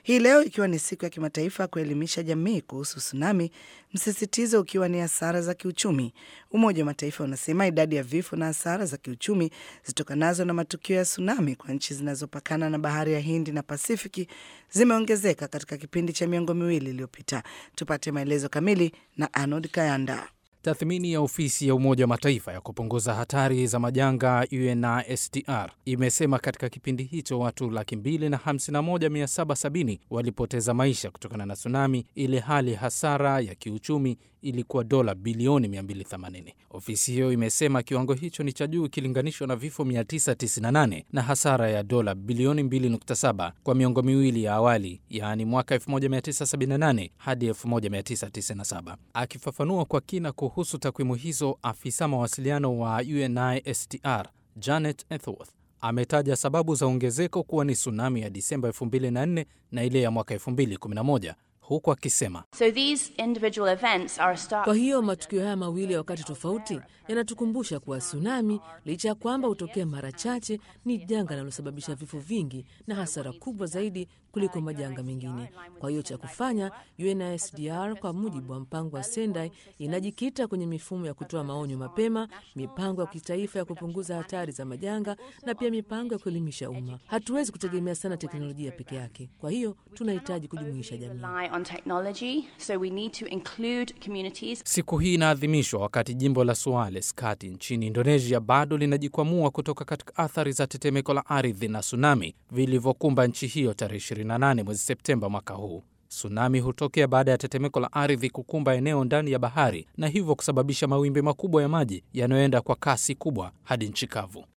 Hii leo ikiwa ni siku ya kimataifa ya kuelimisha jamii kuhusu tsunami, msisitizo ukiwa ni hasara za kiuchumi. Umoja wa Mataifa unasema idadi ya vifo na hasara za kiuchumi zitokanazo na matukio ya tsunami kwa nchi zinazopakana na bahari ya Hindi na Pasifiki zimeongezeka katika kipindi cha miongo miwili iliyopita. Tupate maelezo kamili na Arnold Kayanda. Tathmini ya ofisi ya Umoja wa Mataifa ya kupunguza hatari za majanga UNHCR imesema katika kipindi hicho watu laki mbili na hamsini na moja mia saba sabini walipoteza maisha kutokana na tsunami, ile hali hasara ya kiuchumi ilikuwa dola bilioni 280. Ofisi hiyo imesema kiwango hicho ni cha juu ikilinganishwa na vifo 998 na hasara ya dola bilioni 2.7 kwa miongo miwili ya awali, yaani mwaka 1978 hadi 1997. Akifafanua kwa kina kuhusu takwimu hizo, afisa mawasiliano wa UNHCR Janet Ethworth ametaja sababu za ongezeko kuwa ni tsunami ya Disemba 2004 na ile ya mwaka 2011 huku akisema So these individual events are a start. Kwa hiyo matukio haya mawili ya wakati tofauti yanatukumbusha kuwa tsunami, licha ya kwamba hutokea mara chache, ni janga linalosababisha vifo vingi na hasara kubwa zaidi kuliko majanga mengine. Kwa hiyo cha kufanya, UNHCR kwa mujibu wa mpango wa Sendai inajikita kwenye mifumo ya kutoa maonyo mapema, mipango ya kitaifa ya kupunguza hatari za majanga na pia mipango ya kuelimisha umma. Hatuwezi kutegemea sana teknolojia peke yake, kwa hiyo tunahitaji kujumuisha jamii. Rely on technology, so we need to include communities. Siku hii inaadhimishwa wakati jimbo la Sulawesi kati nchini Indonesia bado linajikwamua kutoka katika athari za tetemeko la ardhi na tsunami vilivyokumba nchi hiyo tarehe 28 mwezi Septemba mwaka huu. Tsunami hutokea baada ya tetemeko la ardhi kukumba eneo ndani ya bahari na hivyo kusababisha mawimbi makubwa ya maji yanayoenda kwa kasi kubwa hadi nchi kavu.